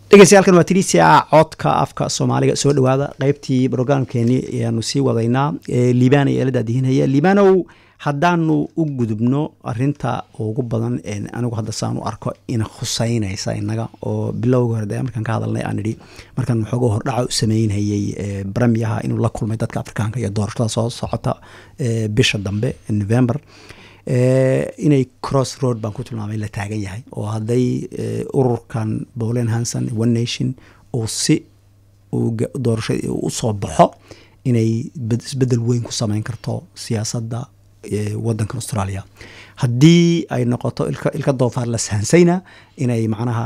dhegeystayaaalkan waa tiriisia codka afka soomaaliga soo dhawaada qeybtii brograamkeeni ayaanu sii wadaynaa liibaan ayaa la daadihinaya liibanow haddaanu u gudubno arinta ugu badan anigu hadda saan u arko ina khuseynaysa inaga oo bilowga hore de markaan ka hadalnay aan idhi markaan waxooga hordhaca u sameynhayay bremiyaha inuu la kulmay dadka afrikaanka iyo doorashada soo socota bisha dambe november inay cross road baan ku tilmaamay la taagan yahay oo hadday ururkan bolen hanson one nation uu si doorasha usoo baxo inay isbedel weyn ku sameyn karto siyaasadda wadanka australia haddii ay noqoto ilka doofaar la sahansayna inay macnaha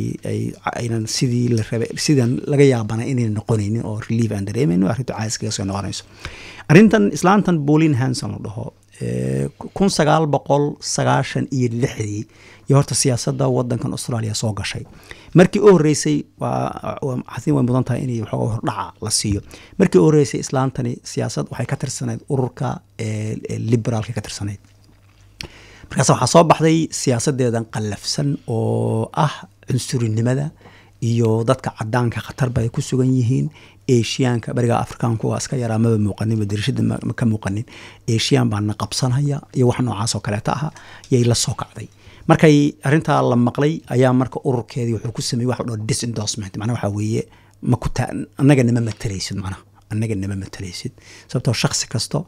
aynan sidii la rabay sidan laga yaabana inayna noqonaynin oo relief aan dareemayno arrintu caaskaga soo noqonayso arrintan islaantan bolin hanson la dhaho kun sagaal boqol sagaashan iyo lixdii iyo horta siyaasadda wadankan australia soo gashay markii u horeysay xasin way mudan tahay in waxooga hordhaca la siiyo markii u horeysay islaantani siyaasad waxay ka tirsanayd ururka liberaalka ka tirsanayd markaas waxaa soo baxday siyaasadeedan qallafsan oo ah cunsurinimada iyo dadka cadaanka khatarba ay ku sugan yihiin eshiyaanka bariga afrikaanku waa iska yaraa maba muuqanin darishada ka muuqanin eshiyan baana qabsanaya iyo wax noocaas oo kaleeta ah yay la soo kacday markay arintaa la maqlay ayaa marka ururkeedii wuxuu ku sameeyey wax dhao disendorsement macnaa waxaa weeye makuta annaga nama matalaysid macnaha annaga nama matalaysid sababtoo shaksi kasto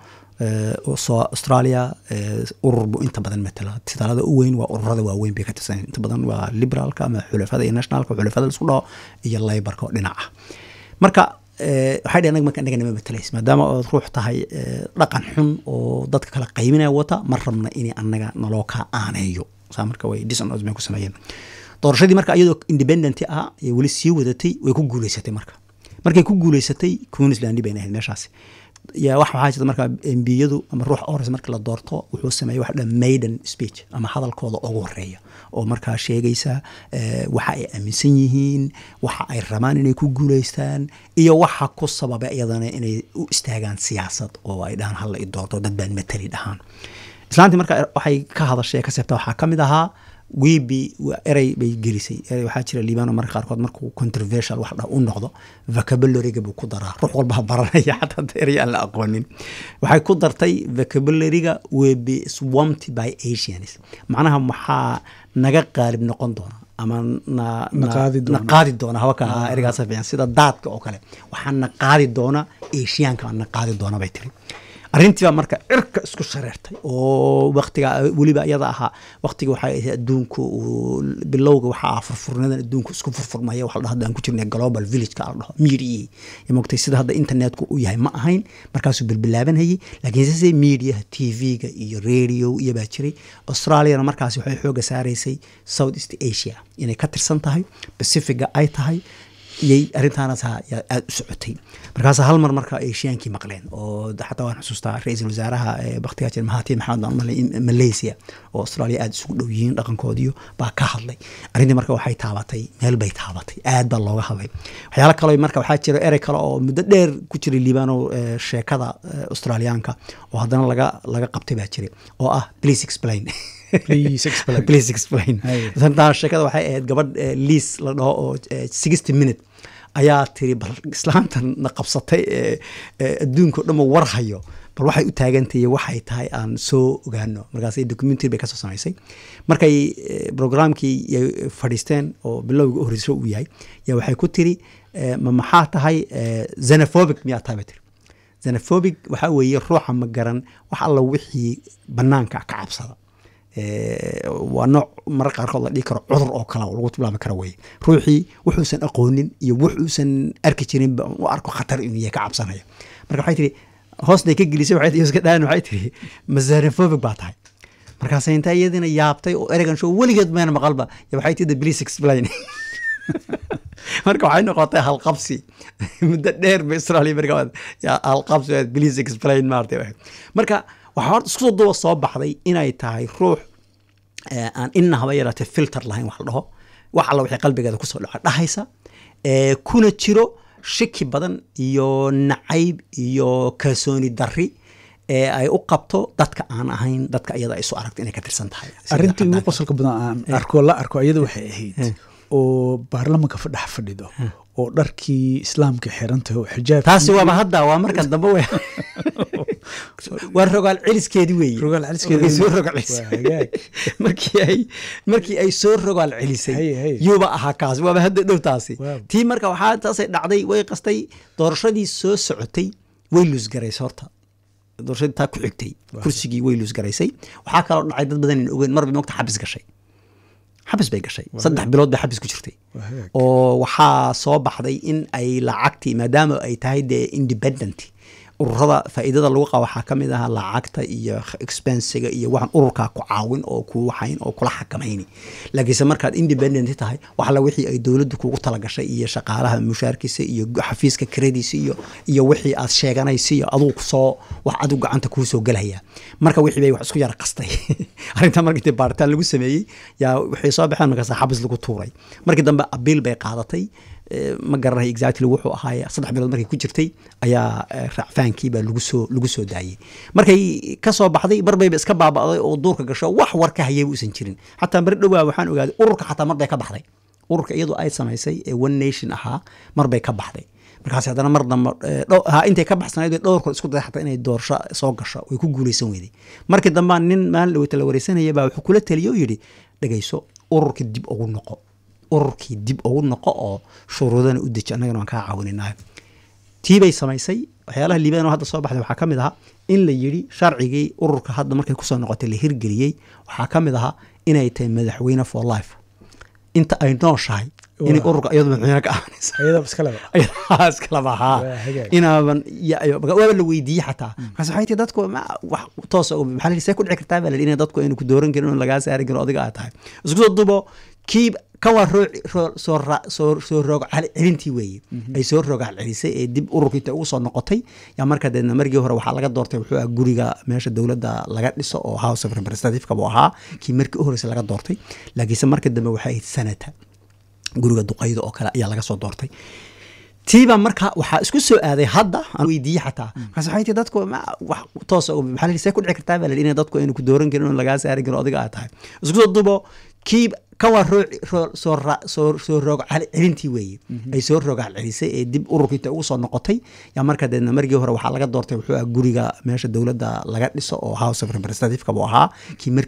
soo australia urur buu inta badan matala titaalada u weyn waa ururada waaweyn bay ka tirsan inta badan waa liberaalka ama xulafada iyo nationalka xulafada laisku dhaho iyo laybarka oo dhinaca marka waxay dheh anag marka annaga nama matalays maadaama ood ruux tahay dhaqan xun oo dadka kala qayminaya wata ma rabna inay annaga naloo kaa aaneeyo saa marka way disonos bay ku sameeyeen doorashadii marka iyadoo independent ah ee weli sii wadatay way ku guuleysatay marka markay ku guuleysatay queensland bayna ahayd meeshaasi ya wax waxaa jirta marka embiyadu ama ruux ores marka la doorto wuxuu sameeyey wax dha maiden speech ama hadalkooda ugu horeeya oo markaa sheegaysa waxa ay aaminsan yihiin waxa ay rabaan inay ku guuleystaan iyo waxa ku sababay iyadana inay u istaagaan siyaasad oo ay dhahaan hala i doorto dad baan matali dhahaan islaantii marka waxay ka hadashay ka seebta waxaa ka mid ahaa wibi erey bay gelisay erey waxaa jira liibano marka qaarkood markuu controversial wax dha u noqdo vocabulariga buu ku daraa ruux walbaha baranaya xataa erey aan la aqoonin waxay ku dartay vocabulariga will be swamped by asians macnaha maxaa naga qaalib noqon doona ama na qaadi doona hawaka ereygaas fiican sida daadka oo kale waxaa na qaadi doona asiyaanka na qaadi doona bay tiri arrintiibaa marka cirka isku shareertay oo waktiga weliba iyada ahaa waktiga waxay ahayd adduunku bilowga waxaa ah furfurnadan adduunku isku furfurmaya waxa la dhaho hadda ku jirnay global villageka la dhaho media iyo mogtay sida hadda internetku u yahay ma ahayn markaasuu bilbilaabanhayay laakiin sise mediaha tv-ga iyo radio iyo baa jiray australiana markaasi waxay xooga saaraysay south east asia inay ka tirsan tahay pacifiga ay tahay iyay arrintaanaas aada u socotay markaas hal mar marka eshiyaankii maqleen oo xataa waan xusuustaa ra-iisul wasaaraha baktigaa jir mahatir maxamed aan malay malaysia oo australia aada isugu dhow yihiin dhaqankoodiyo baa ka hadlay arrintii marka waxay taabatay meel bay taabatay aad baa looga hadlay waxyaala kale marka waxaa jira erey kale oo muddo dheer ku jiray liibano sheekada australiyaanka oo haddana laga laga qabtay baa jiray oo ah please explain please explain sheekada waxay ahayd gabadh liis la dhaho oo sixty minute ayaa tiri bal islaantan na qabsatay adduunka o dhan war hayo bal waxay u taagantahay waxay tahay aan soo ogaano markaas documentary bay kasoo samaysay markay programkii fadhiisteen oo bilowga u horeyso uu yahay yaa waxay ku tiri ma maxaa tahay xenophobic miyaa tahay bay tiri xenophobic waxaa weeye ruuxa ma garan wax alla wixii banaanka ka cabsada waa nooc marar qaarkood la dhihi karo cudur oo kale lagu tilmaami karo weye ruuxii wuxuusan aqoonin iyo wuxuusan arki jirinba u arko khatar inuu yahay ka cabsanaya marka waxay tihi hoosnay ka gelisay waxay dhaan waxay tihi masanophobic baa tahay markaasay intaa iyadina yaabtay oo eregan show weligeed mayna maqalba waxay tihi please explain marka waxay noqotay halqabsi muddo dheer ba australia marka halqabsi please explain maartay marka waxaa horta isku duba soo baxday inay tahay ruux aan ina haba yaraatee filter lahayn wax la dhaho wax alla wixii qalbigeeda kusoo dhaca dhahaysa kuna jiro shiki badan iyo nacayb iyo kalsooni darri ee ay u qabto dadka aan ahayn dadka iyada ay isu aragto inay ka tirsan tahay arrintii ugu qosolka badan aan arko la arko iyada waxay ahayd oo baarlamanka fadhex fadhido oo dharkii islaamka xirantahay oo xijaab taasi waaba hadda waa marka dambe wey waa rogaal celiskeedi weeye Rogaal celiskeedi Markay soo weeye. rogaal celisay. Waa hagaag. markii ay markii ay soo rogaal celisay Haye, haye. yuuba ahaa kaas waaba hadda dhow taasi Waaw. tii marka waxaa taasay dhacday way qastay doorashadii soo socotay way luusgaraysay horta doorashadii taa ku xigtay kursigii way luusgaraysay waxaa kaloo dhacay dad badan in ogeyn marba mogta xabis gashay xabis bay gashay saddex bilood bay xabis ku jirtay Waa hagaag. oo waxaa soo baxday in ay lacagtii maadaama ay tahay dee independent ururada faa'iidada lagu qaba waxaa ka mid ah lacagta iyo expensiga iyo waxaan ururkaa ku caawin oo ku waxayn oo kula xakamayni laakiinse markaad independent tahay waxla wixii ay dowladdu kugu talagashay iyo shaqaalaha mushaarkiisa iyo xafiiska krediisa iyo iyo wixii aad sheeganaysa iyo aduu kusoo wax adigu gacanta kuu soo gelaya marka wixii bay wax isku yara qastay arrinta markii dee baaritaan lagu sameeyey yaa waxay soo baxeen markaas xabis lagu tuuray markii dambe abiil bay qaadatay Eh, ma garanayo exactly wuxuu ahaay saddex bilood markay ku jirtay ayaa eh, raacfaankii baa lagu soo lagu soo daayey markay ka soo baxday marbayba iska baaba'day oo duurka gasho wax war ka hayayba uusan jirin xataa mari dhowaa waxaan ogaaday ururka xataa mar bay ka baxday ururka iyadoo ay samaysay ee one nation ahaa mar bay ka baxday markaas haddana mar dambe eh, dhow- ha intay ka baxsanayd bay dhowr kor isku day xataa inay doorasho soo gasho way ku guuleysan weyday markii dambe nin maalin dhaweyta la wareysanaya baa wuxuu kula taliye oo yidhi dhegayso ururka dib ugu noqo ururkii dib ugu noqo oo shuruudana u deji annagana waan kaa caawininayo tii bay samaysay waxyaalaha liibaan oo hadda soo baxday waxaa ka mid ahaa in la yidhi sharcigii ururka hadda markay kusoo noqotay la hirgeliyey waxaa ka mid ahaa inay tahay madaxweyne for life inta ay nooshahay inay Waa. ururka iyadu madaxweyne ka ahaanaysa ayadaba iskaleba ayadaa iskalaba haa Waa hagaag. inaaban ya- ya- waaba la weydiiyey xataa markaas waxay tii dadku ma wax toos oo maxaa la yidhi see ku dhici kartaa baa la yidhi in dadku aynu ku dooran karin oo lagaa saari karin oo adiga aad tahay isku soo dubo kii kan waa roo roo- soo ra- soo soo roog cel- celintii weeye ay soo roogaal celisay ee dib ururkii inta ugu soo noqotay yaa marka deedna markii hore waxaa laga doortay wuxuu ahaa guriga meesha dowladda laga dhiso oo house of representative-ka buu ahaa kii markii u horreysay laga doortay laakiinse marka dambe waxay ahayd senata guriga duqayda oo kale ayaa laga soo doortay tiiba marka waxaa isku soo aaday hadda aan weydiiyey xataa markaas waxay tii dadku ma wax toos oo maxaa la yidhi see ku dhici kartaa baa la yidhi in dadku aynu ku dooran karin oo lagaa saari karin oo adiga aad tahay isku soo dubo kii kan waa roo roo- soo ra- soo soo roog cel- celintii weeye ay soo roogaal celisay ee dib ururkii inta ugu soo noqotay yaa marka deedna markii hore waxaa laga doortay wuxuu ahaa guriga meesha dowladda laga dhiso oo house of representative-ka buu ahaa kii markii